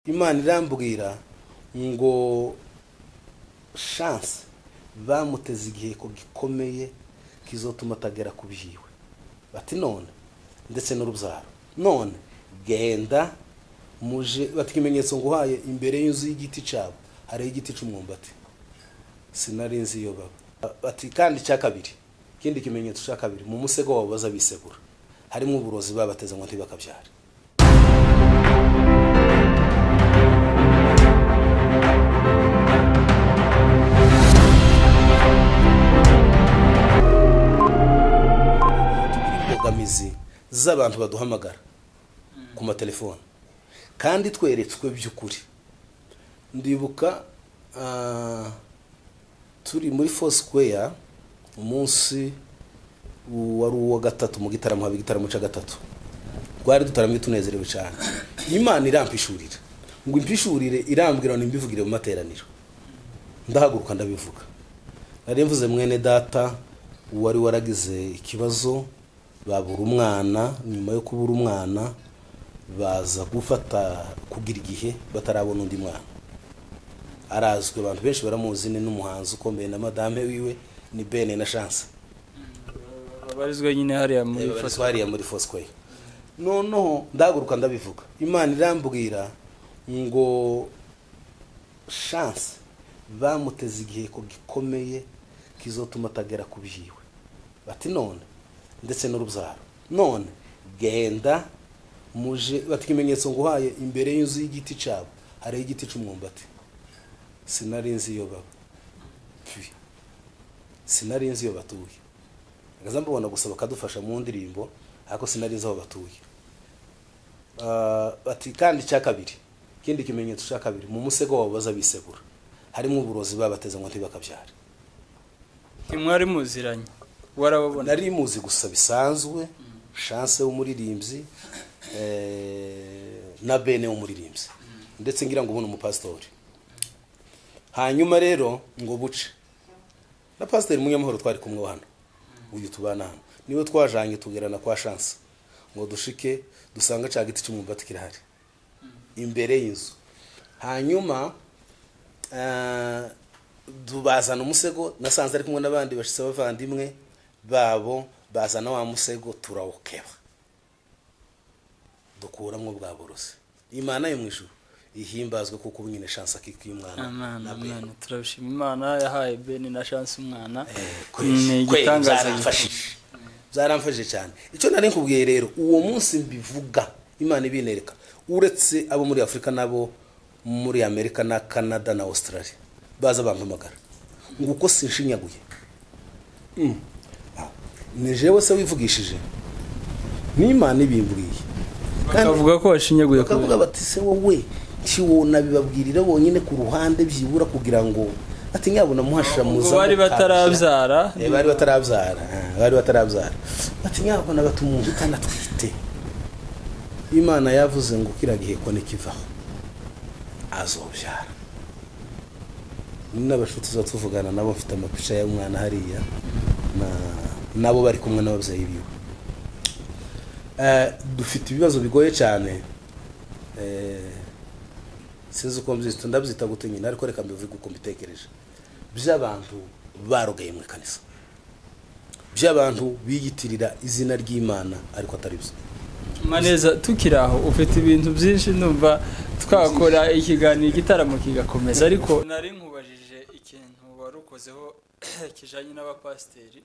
imana irambwira ngo shanse bamuteze igihe ko gikomeye kizotuma atagera ku byiwe bati none ndetse n'urubyaro none genda muje bati ikimenyetso nguhaye imbere y'inzu y'igiti cyabo hariho igiti cy'umwumbati sinari nzi iyo baba bati kandi icya kabiri ikindi kimenyetso cya kabiri mu musego wabo baza bisegura harimo uburozi babateze ngo ntibakabyare imbogamizi z'abantu baduhamagara ku matelefone kandi tweretswe by'ukuri ndibuka ah, turi muri fosikeya umunsi wari uwa gatatu mu gitaramo haba igitaramo cya gatatu twari dutaramye tunezerewe cyane imana irampishurira ngo impishurire irambwira ngo nimbivugire mu materaniro ndahaguruka ndabivuga nari mvuze mwene data wari waragize ikibazo babura umwana nyuma yo kubura umwana baza gufata kugira igihe batarabona undi mwana arazwi abantu benshi baramuzi ni n'umuhanzi ukomeye na madame wiwe ni bene na shanse abarizwa nyine hariya muri babarizwa hariya muri fosikoye noneho ndahaguruka ndabivuga imana irambwira ngo shanse bamuteze igihe ko gikomeye kizotuma atagera ku byiwe bati none ndetse n'urubyaro none genda muje bati ikimenyetso nguhaye imbere y'inzu y'igiti cyabo hariho igiti cy'umwumbati sinari nzi iyo baba Pfi. sinari nzi iyo batuye agaza mbabona gusa bakadufasha mu ndirimbo ariko sinari nzi aho batuye Ah, bati kandi icya kabiri ikindi kimenyetso cya kabiri mu musego wabo baza bisegura harimo uburozi babateze ngo ntibakabyare ntimwari muziranye warababona nari muzi gusa bisanzwe chance w'umuririmbyi eh, na bene w'umuririmbyi ndetse ngira ngo ubone umupasitori hanyuma rero ngo buce na pasiteri munyamahoro twari kumwe hano uyu tubana hano niwe twajanye tugerana kwa chance ngo dushike dusanga cya giti cy'umwumbati kirahari imbere y'inzu hanyuma eh, tubazana umusego nasanze ari kumwe n'abandi bashitse abavandimwe babo bazana wa musego turawukeba dukuramo bwa burozi imana yo mu ijuru ihimbazwe kuko umwine shanse akikuye umwana Amen, na be- amen. turabishima imana yahaye beni na shansi umwana Eh, ni kweri, kweri, igitangaza byaramfashije byaramfashije cyane icyo nari nkubwiye rero uwo munsi mbivuga imana ibinereka uretse abo muri afurika n'abo muri amerika na canada na australia baza bampamagara ngo uko sinshinyaguye Mm. Ah, ni jewe se wivugishije n'imana ibimbwiye Kandi- bakavuga ko washinyaguye ku bakavuga bati se wowe kiwona bibabwirira bonyine ku ruhande byibura kugira ngo ati nyabona muhashira muza ubwo bari batarabyara Eh, bari batarabyara ah, bari batarabyara bati nyabona batumuntu kanatwite imana yavuze ngo kira gihe ko nikivaho azobyara n'abashuti zo tuvugana nabo mfite amapica y'umwana hariya na- nabo bari kumwe n'ababyeyi biwe Eh, dufite ibibazo bigoye cyane Eh, sinzi uko mbyita ndabyita gute nyine ariko reka mbivuge uko mbitekereje by'abantu barogeye mu kanisa by'abantu biyitirira izina ry'imana ariko atari byo maneza tukiri aho ufite ibintu byinshi numva twakora ikiganiro igitaramo kigakomeza ariko nari nkubajije ikintu wari ukozeho kijanye n'abapasiteri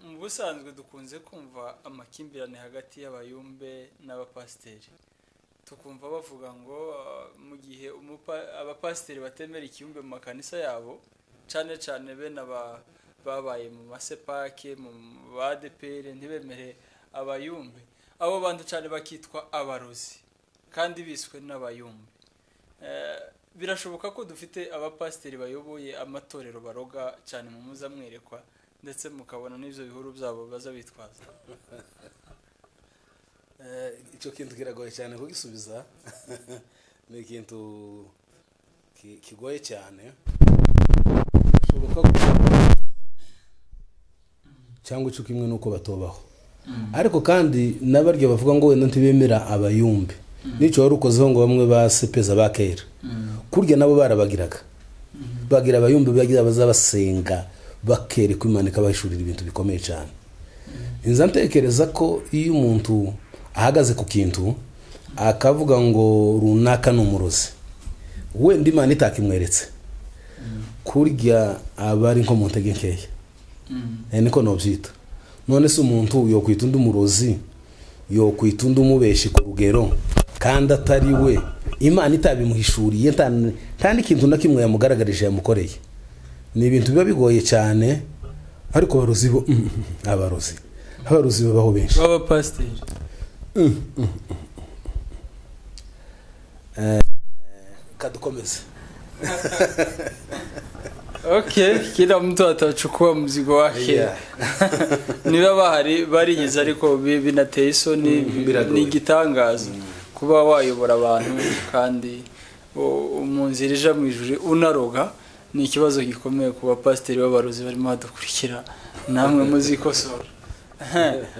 mu busanzwe dukunze kumva amakimbirane hagati y'abayumbe n'abapasiteri tukumva bavuga ngo ah, mu gihe umupa- abapasiteri batemera ikiyumbe mu makanisa yabo cyane cyane bene aba- babaye mu masepake mu badepere ntibemere abayumbe abo bantu cyane bakitwa abarozi kandi biswe n'abayumbe Eh, birashoboka ko dufite abapasiteri bayoboye amatorero baroga cyane mu muza mwerekwa ndetse mukabona n'ibyo bihuru byabo baza bitwaza Eh, icyo kintu kiragoye cyane kugisubiza ni ikintu ki- kigoye cyane bishoboka ko cyangwa icyo kimwe nuko batobaho ariko kandi n'abaryo bavuga ngo wenda ntibemera abayumbe n'icyo wari ukozeho ngo bamwe basepeza bakera kurya nabo barabagiraga bagira abayumbi bagira abazabasenga bakereka imanika bahishurira ibintu bikomeye cyane inzu ntekereza ko iyo umuntu ahagaze ku kintu akavuga ngo runaka ni umurozi wenda imana itakimweretse kurya aba ari nko mu ntege nkeya niko nabyita none se umuntu yokwita undi murozi yokwita undi umubeshi ku rugero kandi atari we imana itabimuhishuriye kandi ikintu na kimwe yamugaragarije yamukoreye ni ibintu biba bigoye cyane ariko abarozi bo abarozi abarozi babaho benshi b'abapasiteri kadukomeze okay kila mtu atachukua mzigo wake Yeah. niba bahari barigeze ariko bi- binateye isoni biragoye. ni igitangaza kuba wayobora abantu kandi u- mu nzira ija mu ijuru unaroga ni ikibazo gikomeye ku bapasiteri b'abarozi barimo badukurikira namwe muzikosora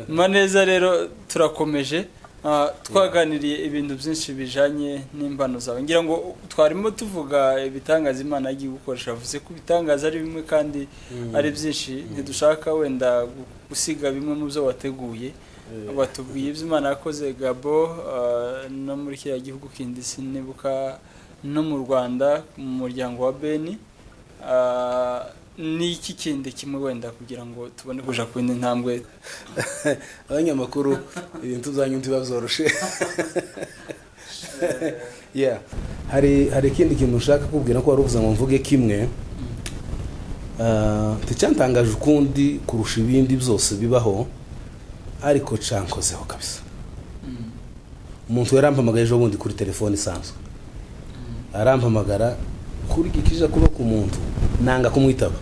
maneza rero turakomeje Ah, twaganiriye ibintu byinshi bijanye n'imbano zawe ngira ngo twarimo tuvuga ibitangaza imana yagiye gukoresha bivuze ko ibitangaza ari bimwe kandi ari byinshi ntidushaka wenda gu- gusiga bimwe mu byo wateguye batubwiye ibyo imana yakoze gabo ah, no muri kiriya gihugu kindi sinibuka no mu rwanda mu muryango wa beni Ah, ni iki kindi kimwe wenda kugira ngo tubone kuja ku yindi ntambwe abanyamakuru ibintu byanyu ntibabyoroshye yeah. hari hari ikindi kintu ushaka kubwira ko wari uvuze ngo mvuge kimwe Ah, nticyantangaje ukundi kurusha ibindi byose bibaho ariko cankozeho kabisa Mm. umuntu yarampamagaye ejo bundi kuri telefone isanzwe arampamagara kuri gikija kuba ku muntu nanga kumwitaba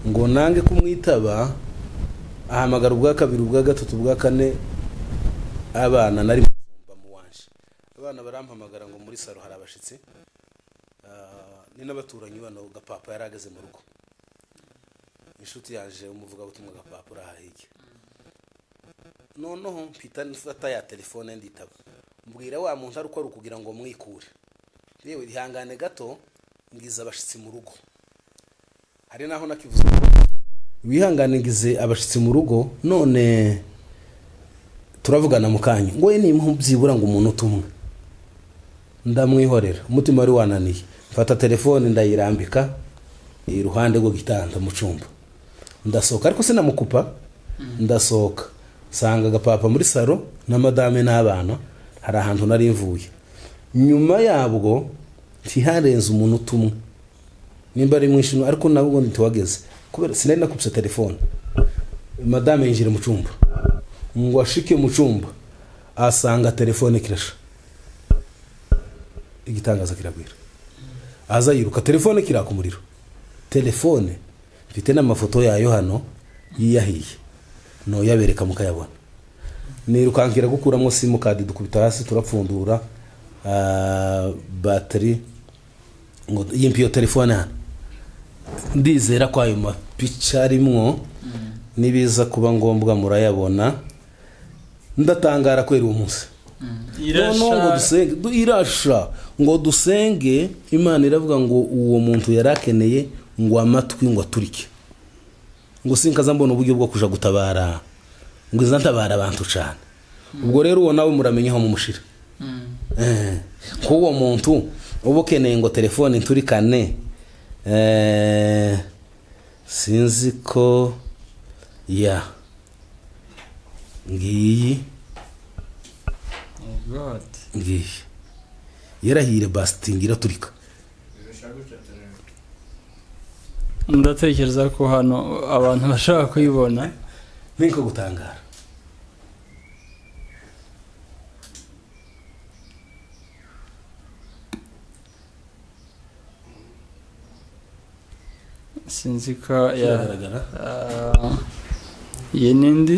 ngo nange kumwitaba ahamagara ubwa kabiri ubwa gatatu ubwa kane abana nari mufumba mu wanje abana barampamagara ngo muri saro hari abashitsi Ah, ni n'abaturanyi bano gapapa yari ageze mu rugo inshuti yaje umuvugabutumwa gapapa urahahirya noneho mpita nifata ya telefone nditaba mbwira wa muntu ari uko ari ukugira ngo mwikure yewe ihangane gato ngize abashitsi mu rugo hari naho nakivuze wihangane ngize abashitsi mu rugo none turavugana mu kanya ngo we nimuha byibura ngo umuntu utumwe ndamwihorera umutima wari wananiye mfata telefone ndayirambika iruhande rw'igitanda mu cyumba ndasohoka ariko sinamukupa ndasohoka nsanga agapapa muri saro na madame n'abana hari ahantu nari mvuye nyuma yabwo ntiharenze umuntu utumwe nimba ari mwinshi ariko nawe ubundi ntiwageze kubera sinari nakubise telefone madame yinjira mu cyumba ngo ashike mu cyumba asanga telefone kirasha igitangaza kiragwira aza yiruka telefone kiraka umuriro telefone mfite n'amafoto yayo hano yiyahiye ntuyabereka mukayabona nirukankira gukuramo simukadi dukubita hasi turapfundura ah, bateri ngo yimpe iyo telefone hano ndizera ko ayo mapica arimwo nibiza kuba ngombwa murayabona ndatangara kwera uwo munsi noneho ngo irasha dusenge du- irasha ngo dusenge imana iravuga ngo uwo muntu yari akeneye ngo amatwi ngo aturike ngo sinkaza mbona uburyo bwo kuja gutabara ngo iza ntabara abantu cyane ubwo rero uwo nawe muramenya aho mumushira Mm. Eh, ko uwo muntu uba ukeneye ngo telefone iturikane eh, sinzi ko ya ngiyi Oh God. ngiyi yarahire basitingi iraturika ndatekereza ko hano abantu bashaka kuyibona niko gutangara sinzi ko ya Kiragaragara. Ah, iyi ni indi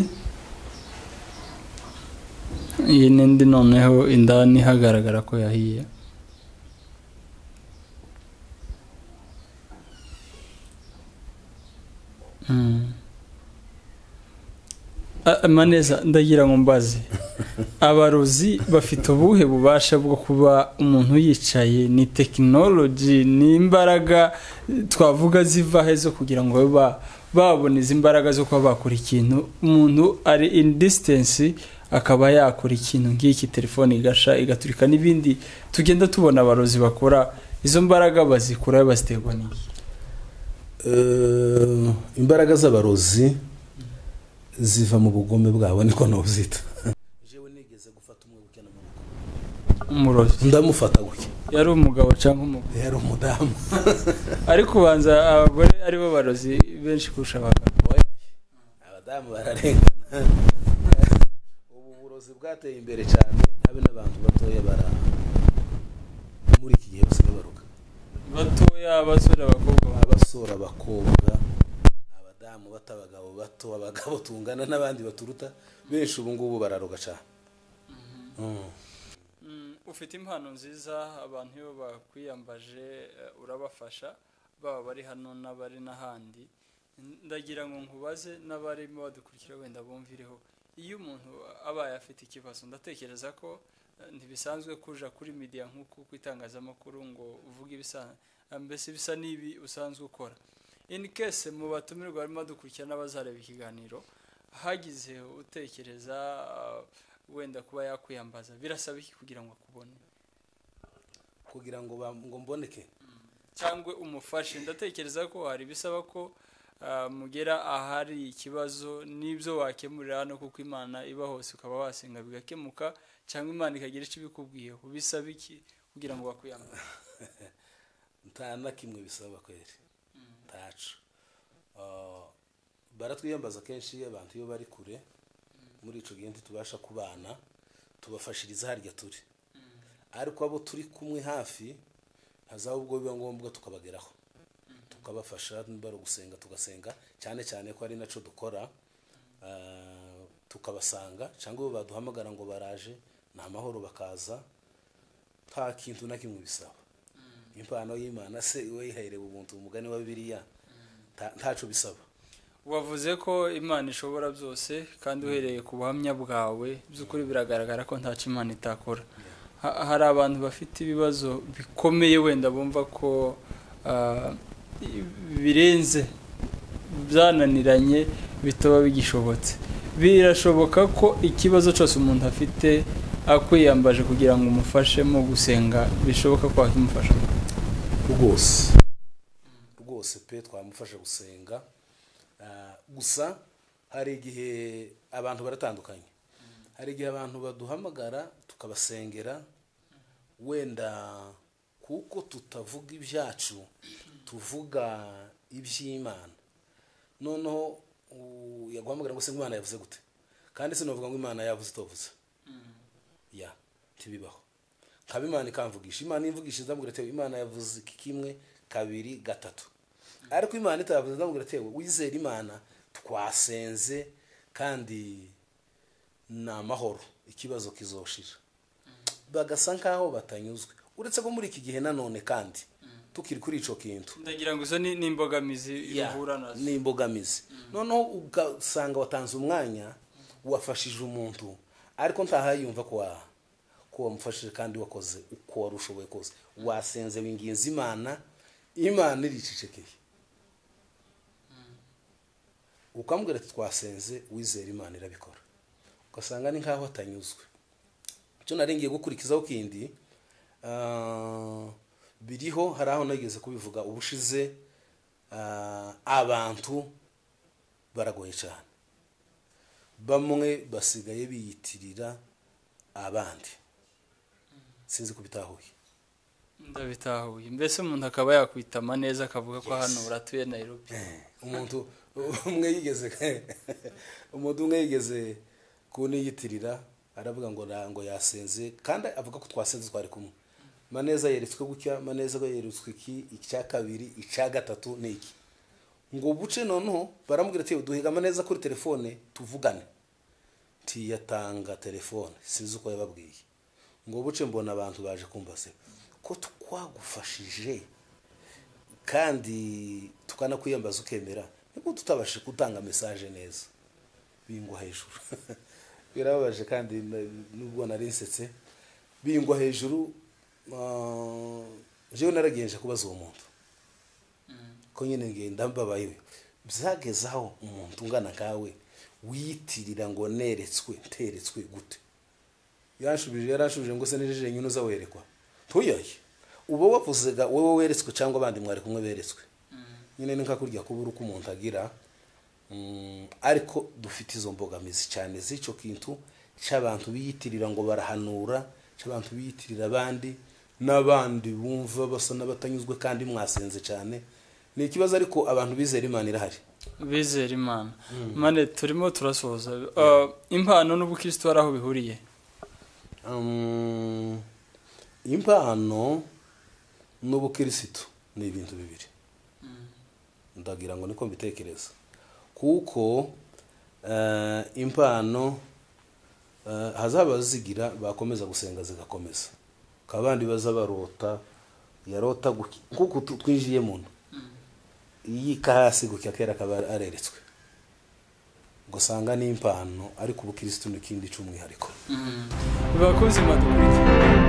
iyi ni indi noneho indani hagaragara ko yahiye Mm. Ah, maneza ndagira ngo mbaze abarozi bafite ubuhe bubasha bwo kuba umuntu yicaye ni tekinoloji ni imbaraga twavuga ziva he zo kugira ngo babe babona izi mbaraga zo kuba bakora ikintu umuntu ari in disitansi akaba yakora ikintu nk'iki telefone igasha igaturika n'ibindi tugenda tubona abarozi bakora izo mbaraga bazikura baziterwa n'iki imbaraga z'abarozi ziva mu bugome bwabo niko ntubyita jewe nigeze gufata umwe ukena mu rugo umurozi ndamufata gutya yari umugabo cyangwa umugore yari umudamu ariko ubanza abagore aribo barozi benshi kurusha abagabo abadamu bararengana ubu uburozi bwateye imbere cyane habe n'abantu batoya bara muri iki gihe basigaye baruka batoya abasore abakobwa abasora abakobwa abadamu bato abagabo bato abagabo tungana n'abandi baturuta benshi ubu ngubu bararuga cyane Mm. Mm, ufite impano nziza abantu iyo bakwiyambaje eh, urabafasha baba bari hano n'abari n'ahandi N- ndagira ngo nkubaze n'abarimo badukurikira wenda bumvireho iyo umuntu abaye afite ikibazo ndatekereza ko eh, ntibisanzwe kuja kuri media nk'uku ku itangazamakuru ngo uvuge ibisa eh, mbese bisa n'ibi usanzwe ukora in case mu batumirwa barimo dukurikira n'abazareba ikiganiro hagize utekereza ah, wenda kuba yakwiyambaza birasaba iki kugira ngo akubone kugira ngo ba- ngo mboneke cyangwa umufashe ndatekereza ko hari ibisaba ko ah, mugera ahari ikibazo n'ibyo wakemurira hano kuko imana iba hose ukaba wasenga bigakemuka cyangwa imana ikagira icyo ibikubwiyeho bisaba iki kugira ngo bakwiyambaze nta na kimwe bisaba kweri ntacu Ah, baratwiyambaza kenshi iyo abantu iyo bari kure muri ico gihe ntitubasha kubana tubafashiriza harya turi ariko abo turi kumwe hafi hazaba ubwo biba ngombwa tukabageraho tukabafasha bari gusenga tugasenga cyane cyane ko ari naco dukora Ah, tukabasanga cyangwa iyo baduhamagara ngo baraje ni amahoro bakaza nta kintu na kimwe bisaba impano y'imana se wayihereye ubuntu umugani wa bibiliya nta- ntaco bisaba wavuze ko imana ishobora byose kandi uhereye ku buhamya bwawe by'ukuri biragaragara ko ntacyo imana itakora Ha- hari abantu bafite ibibazo bikomeye wenda bumva ko ah, i- birenze byananiranye bitaba bigishobotse birashoboka ko ikibazo cyose umuntu afite akwiyambaje kugira ngo umufashe mu gusenga bishoboka ko wakimufasha rwose rwose pe twamufasha gusenga Ah, gusa hari igihe abantu baratandukanye hari igihe abantu baduhamagara tukabasengera wenda kuko tutavuga ibyacu tuvuga iby'imana noneho u- yaguhamagara ngo se ngo imana yavuze gute kandi sinavuga ngo imana yavuze itovuze ya ntibibaho nkaba imana ikamvugisha imana imvugisha ndamubwira tewe imana yavuze iki kimwe kabiri gatatu ariko imana itavuze ndamubwira tewe wizera imana twasenze kandi ni amahoro ikibazo kizoshira bagasa nkaho batanyuzwe uretse ko muri iki gihe nanone kandi tukiri kuri ico kintu ndagira ngo izo ni- ni imbogamizi ihura nazo ni imbogamizi noneho ugasanga watanze umwanya wafashije umuntu ariko ntahayumva ko wa ko wamufashije kandi wakoze uko wari ushoboye kose wasenze winginze imana imana iricecekeye ukambwira ati twasenze wizera imana irabikora ugasanga ni nkaho atanyuzwe icyo narengiye gukurikizaho kindi ah, biriho hari aho nageze kubivuga ubushize ah, abantu baragoye cyane bamwe basigaye biyitirira abandi sinzi ko bitahuye ndabitahuye mbese umuntu akaba yakwitama neza akavuga ko hano uratuye nairobi umuntu umwe yigeze umuntu umwe yigeze kuniyitirira aravuga ngo na- ngo yasenze kandi avuga ko twasenze twari kumwe maneza yeretswe gutya maneza we yeretswe iki icya kabiri icya gatatu ni iki ngo buce noneho baramubwira ati duhiga amaneza kuri telefone tuvugane ntiyatanga telefone sinzi uko yababwiye ngo buce mbona abantu baje kumva se ko twagufashije kandi tukanakwiyambaza ukemera nibwo tutabashije gutanga mesaje neza bingwa hejuru birababaje kandi na- nubwo nari nsetse bingwa hejuru ah, jewe naragenje kubaza uwo muntu ko nyine ngenda mbabayewe byageze aho umuntu ungana nkawe wiyitirira ngo neretswe nteretswe gute yarashubije yarashubije ngo se nijeje nyine uzawerekwa ntuyoye uba wavuze ga wowe weretswe cyangwa abandi mwari kumwe beretswe nyine ni nka kurya kubura uko umuntu agira Mm, ariko dufite izo mbogamizi cyane z'icyo kintu cy'abantu biyitirira ngo barahanura cy'abantu biyitirira abandi n'abandi bumva basa n'abatanyuzwe kandi mwasenze cyane ni ikibazo ariko abantu bizera imana irahari bizera imana mane turimo turasoza Uh, impano n'ubukristo hari aho bihuriye Um, impano n'ubukirisitu ni ibintu bibiri ndagira ngo niko mbitekereza kuko eh, impano eh, hazaba zigira bakomeza gusenga zigakomeza bakaba abandi baza barota yarota guki- nkuko tu- twinjiye muntu yika hasi gutya kera akaba areretswe ugasanga ni impano ariko ubukirisitu ni ikindi cy'umwihariko bakozi madukurikiye